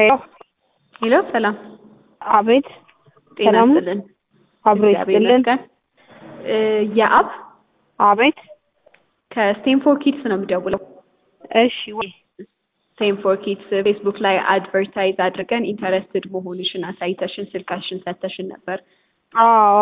ሄሎ ሄሎ ሰላም አቤት ጤና ሰላም ነው? ይስጥልን። አብሮ እግዚአብሔር ይስጥልን። ይመስገን። እ የአብ አቤት ከስቴንፎር ኪድስ ነው የምደውለው። እሺ ወይ ስቴንፎር ኪድስ ፌስቡክ ላይ አድቨርታይዝ አድርገን ኢንተረስትድ መሆንሽን አሳይተሽን ስልካሽን ሰተሽን ነበር። አዎ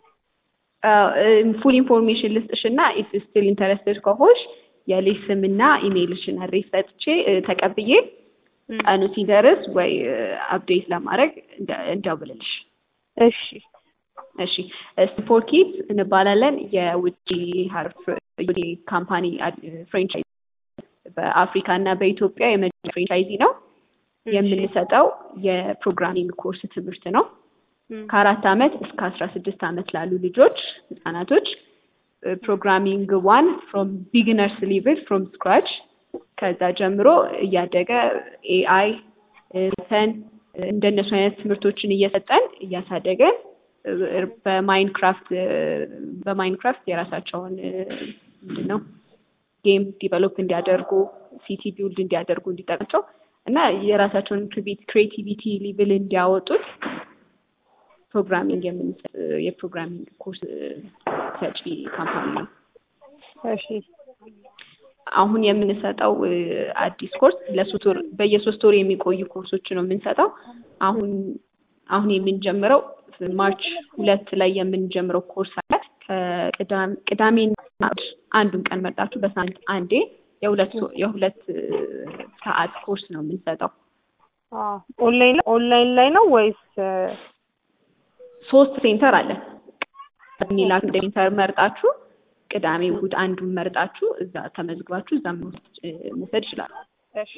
ፉል ኢንፎርሜሽን ልስጥሽ እና ኢፍ ስቲል ኢንተረስትድ ከሆንሽ የልጅ ስምና ኢሜይልሽን አድሬስ ሰጥቼ እ ተቀብዬ እም፣ ቀኑ ሲደርስ ወይ አፕዴት ለማድረግ እንደ- እንደውልልሽ። እሺ እሺ ስቴንፎር ኪድስ እንባላለን። የውጭ ሀርፍ ካምፓኒ ፍሬንቻይዝ በአፍሪካ እና በኢትዮጵያ የመጀመሪያ ፍሬንቻይዚ ነው። የምንሰጠው የፕሮግራሚንግ ኮርስ ትምህርት ነው። እም፣ ከአራት ዓመት እስከ አስራ ስድስት ዓመት ላሉ ልጆች ህጻናቶች ፕሮግራሚንግ ዋን ፍሮም ቢግነርስ ሊቭል ፍሮም ስክራች ከዛ ጀምሮ እያደገ ኤአይ ተን እንደነሱ አይነት ትምህርቶችን እየሰጠን እያሳደገን እ፣ በማይንክራፍት እ፣ በማይንክራፍት የራሳቸውን እ፣ ምንድን ነው ጌም ዲቨሎፕ እንዲያደርጉ ሲቲ ቢውልድ እንዲያደርጉ እንዲጠቅማቸው እና የራሳቸውን ክሬቲቪቲ ሊቭል እንዲያወጡት ፕሮግራሚንግ የምንሰጥ የፕሮግራሚንግ ኮርስ ሰጪ ካምፓኒ ነው። እሺ አሁን የምንሰጠው እ፣ አዲስ ኮርስ ለሶስት ወር በየሶስት ወር የሚቆዩ ኮርሶች ነው የምንሰጠው። አሁን አሁን የምንጀምረው ማርች ሁለት ላይ የምንጀምረው ኮርስ አለ። ከቅዳሜ ቅዳሜና እሑድ አንዱን ቀን መርጣችሁ በሳምንት አንዴ የሁለት ሶ- የሁለት እ፣ ሰዓት ኮርስ ነው የምንሰጠው። አዎ ኦንላይን ኦንላይን ላይ ነው ወይስ እ፣ ሶስት ሴንተር አለ ሚላክ ሴንተር መርጣችሁ ቅዳሜ እሑድ አንዱን መርጣችሁ እዛ ተመዝግባችሁ እዛ መውሰድ እ፣ መውሰድ ይችላሉ። እሺ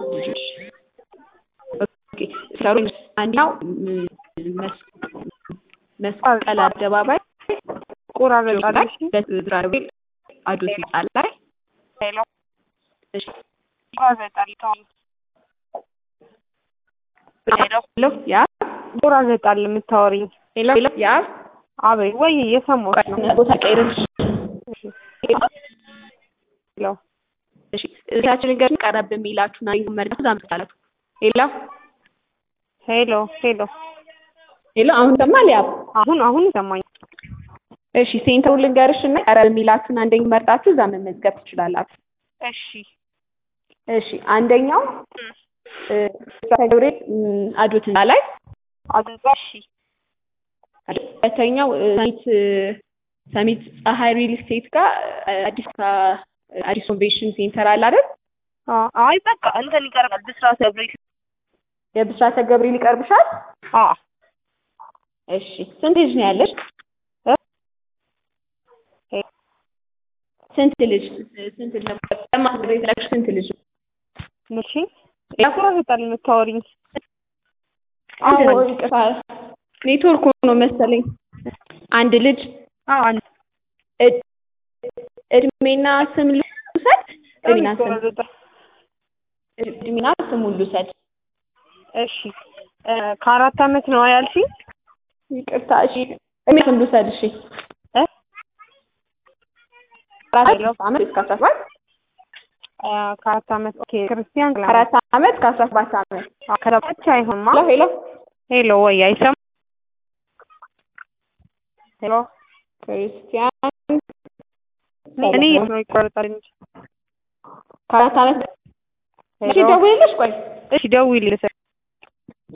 ኦኬ፣ ሰሩ አንደኛው ም- መስ- መስቀል አደባባይ ቆራረጣለሽ በዝራቤ አዶት ህንጻ ላይ ሄሎ እሺ፣ ቆራረጣለሽ ተው ሄሎ ሄሎ ያ ቆራረጣል የምታወሪኝ ሄሎ ሄሎ ያ አቤት ወይ እየሰማሁሽ ነው ቦታ ቀይረሽ እሺ ሄሎ እሺ እዛችን ገር ቀረብ የሚላችሁ ና መርዳቱ ዛምታላችሁ ሄሎ ሄሎ ሄሎ ሄሎ አሁን ሰማል ያ አሁን አሁን ይሰማኝ እሺ ሴንተሩ ልንገርሽ እና ቀረብ የሚላችሁን አንደኝ መርጣችሁ እዛ መመዝገብ ትችላላችሁ። እሺ እሺ አንደኛው እ፣ ገብርኤል ም፣ አዶት ህንጻ ላይ አድንጻ እሺ ሁለተኛው እ፣ ሰሚት እ፣ ሰሚት ፀሐይ ሪል ስቴት ጋር እ፣ አዲስ ካ- አዲስ ኮንቬንሽን ሴንተር አለ አይደል? አ- አይ በቃ እንትን ይቀርባል ብስራት ገብርኤል የብስራተ ገብርኤል ይቀርብሻል። አ እሺ ስንት ልጅ ነው ያለሽ? እ? ስንት ልጅ ስንት ልጅ ለማስገብ የተላክሽ ስንት ልጅ? ምንሽ ያቆራረጣል የምታወሪኝ አዎ ይቅርታ ኔትወርክ ነው መሰለኝ። አንድ ልጅ አዎ አንድ እ- እድሜና ስም ልውሰድ። እድሜና ስም ይቆራረጣል እድሜና ስሙን ልውሰድ። እሺ እ፣ ከአራት አመት ነው ያልሽኝ ይቅርታ እሺ እድሜ ስም ልውሰድ። እሺ እ? አራት ዓመት እስከ አስራ ሰባት አ፣ ከአራት አመት ኦኬ ክርስቲያን ክላ አራት ዓመት ከአስራ ሰባት ዓመት ከዛ ብቻ አይሆንማ ሄሎ ሄሎ ሄሎ ወይ አይሰማ ሄሎ ክርስቲያን እኔ ነው ይቆራረጣል እንጂ ከአራት ዓመት እሺ ሄሎ ደውልልሽ ቆይ እሺ ደውዪልኝ